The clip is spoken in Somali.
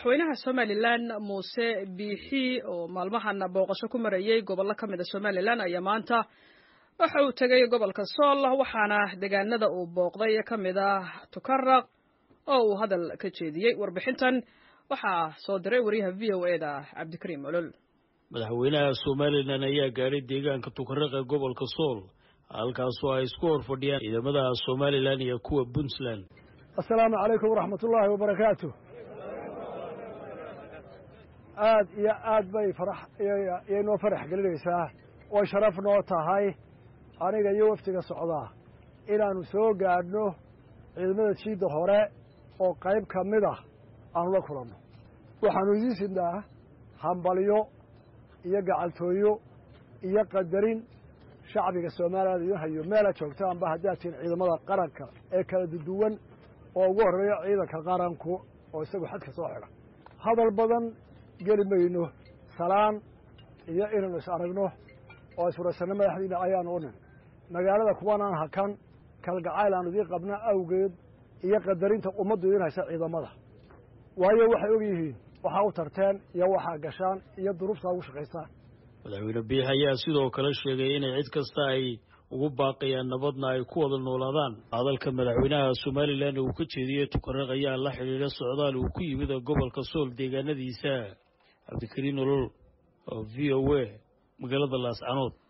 madaxweynaha somalilan muuse biixi oo maalmahan booqasho ku marayey gobollo ka mida somalilan ayaa maanta waxa uu tegay gobolka sool waxaana deegaanada uu booqday ka mid ah tukaraq oo uu hadal ka jeediyey warbixintan waxaa soo diray wariyaha v o eda cabdikariim olol madaxweynaha somalilan ayaa gaadhay deegaanka tukaraq ee gobolka sool halkaasoo ay isku hor fadhiyaan ciidamada somalilan iyo kuwa puntland assalaamu calaykum waraxmat ullaahi wabarakaatu aad iyo aad bay farax iyay noo farax gelinaysaa oo sharaf noo tahay aniga iyo waftiga socdaa inaannu soo gaadhno ciidamada jiidda hore oo qayb ka mid ah aanu la kulanno waxaannu idiin sidnaa hambalyo iyo gacaltooyo iyo qadarin shacbiga soomaaliyaad idiin hayo meela joogtaanba haddaad tihiin ciidamada qaranka ee kala duduwan oo ugu horreeya ciidanka qaranku oo isagu xadka soo xidha hadal badan geli mayno salaan iyo inaynu is aragno oo isfuraysanno madaxdiina ayaanu u nin magaalada kuwanaan hakan kalgacayl aanu idiin qabna awgeed iyo qadarinta ummaddu idiin haysa ciidamada waayo waxay og yihiin waxaa u tarteen iyo waxaa gashaan iyo duruuftaa ugu shaqaysaan madaxweyne biix ayaa sidoo kale sheegay inay cid kasta ay ugu baaqayaan nabadna ay ku wada noolaadaan hadalka madaxweynaha somalilan uu ka jeediyey tukaraq ayaa la xidhiidha socdaal uu ku yimid gobolka sool deegaanadiisa cabdikariin olol oo v o a magaalada laascanood